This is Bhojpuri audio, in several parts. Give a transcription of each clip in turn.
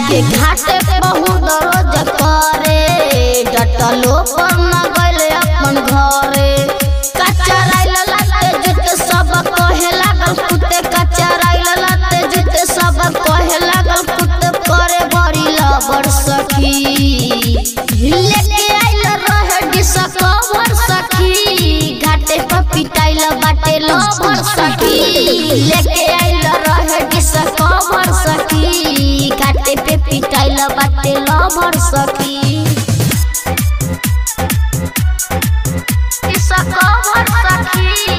के घाटे बहुत रोज करे डटलो पर न गइले अपन घरे कचराइल लाते जुते सब कहे लागल कुत्ते कचराइल लाते जुते सब कहे लागल कुत्ते करे बड़ी लबर सखी लेके आइल रहे डिस कवर सखी घाटे पर पिटाइल बाटे लबर सखी लेके आइल रहे डिस कवर सखी घाटे पे पिटाइल बाटे लबर सखी डिस कवर सखी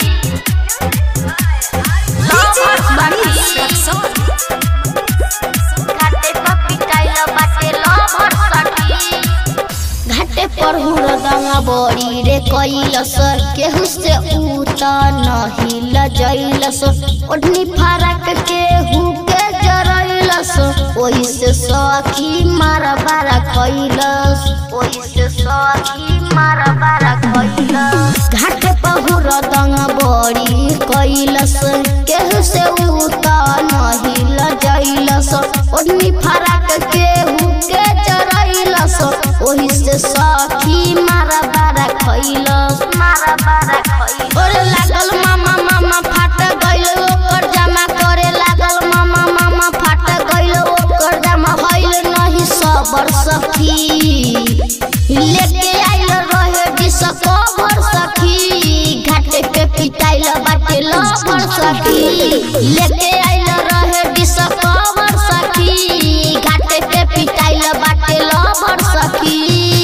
लवर सखी घाटे पर पिटाइल बाटे लबर सखी घाटे पर हुरदंगा बड़ी रे कैलस केहू से उता नहीं लजैलस ओढ़नी फरक केहू के जरैलस ओही से सखी मारा बारा कैलस ओही से सखी मारा बारा कैलस घाटे पर हुरदंगा बड़ी कैलस केहू से उता नहीं लजैलस ओढ़नी फरक केहू के जरैलस ओही से सखी मारा बारा खैलस मारा बारा खैलस ओरे लागल मामा मामा फाट गइल ओकर जमा करे लागल मामा मामा फाट गइल ओकर जमा भइल नहीं सबर सखी लेके आइल रहे डिस कवर सखी घाटे पे पिटाइल बाटे लबर सखी लेके आइल रहे डिस कवर सखी घाटे पे पिटाइल बाटे लबर सखी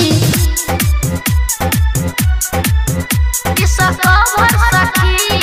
डिस कवर सखी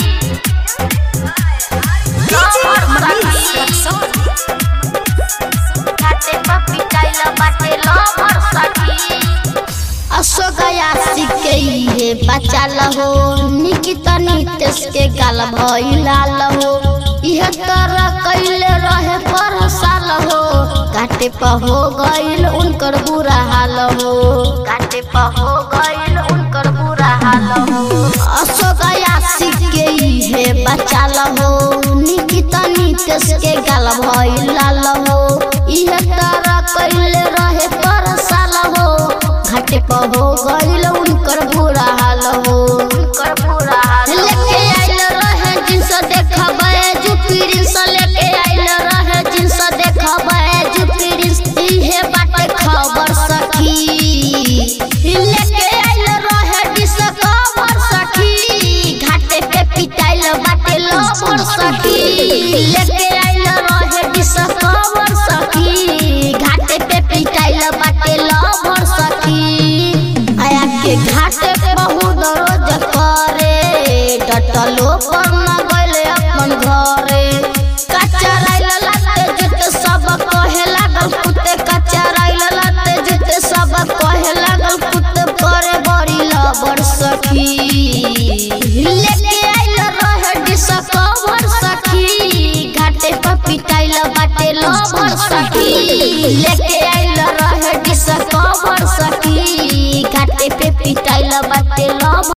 लबर सखी घाटे पे पिटाइल बाटे लबर सखी अशोकया सिके हे बचाल हो निकिता नितेश के गाल भइलाल हो इह तरह कैले रहे पर साल हो काटे पर हो गइल उनकर बुरा हाल हो काटे पर हो गइल उनकर बुरा हाल हो अशोकया सिके हे बचाल हो निकिता नितेश के गाल भइलाल हो इह तरह कैले रहे पर साल हो घाटे पर हो गइल उनकर बुरा हाल हो उनकर बुरा हाल लेके आइल रहे जिनस देखबे जुपिरिस लेके आइल रहे जिनस देखबे जुपिरिस इहे बाटे खबर सखी लेके आइल रहे डिस खबर सखी घाटे पे पिटाइल बाटे लबर सखी लेके आइल रहे डिस खबर सखी घाटे पे पिटाइल बाटे लबर सखी आया के घाटे बहुत रोज करे डटलो पर न गइले अपन घरे कचराइल लाते जुते सब कहे लागल कुत्ते कचराइल लाते जुते सब कहे लागल कुत्ते करे बड़ी लबर सखी लेके आइल रहे डिस कवर सखी घाटे पर पिटाइल बाटे लबर सखी लेके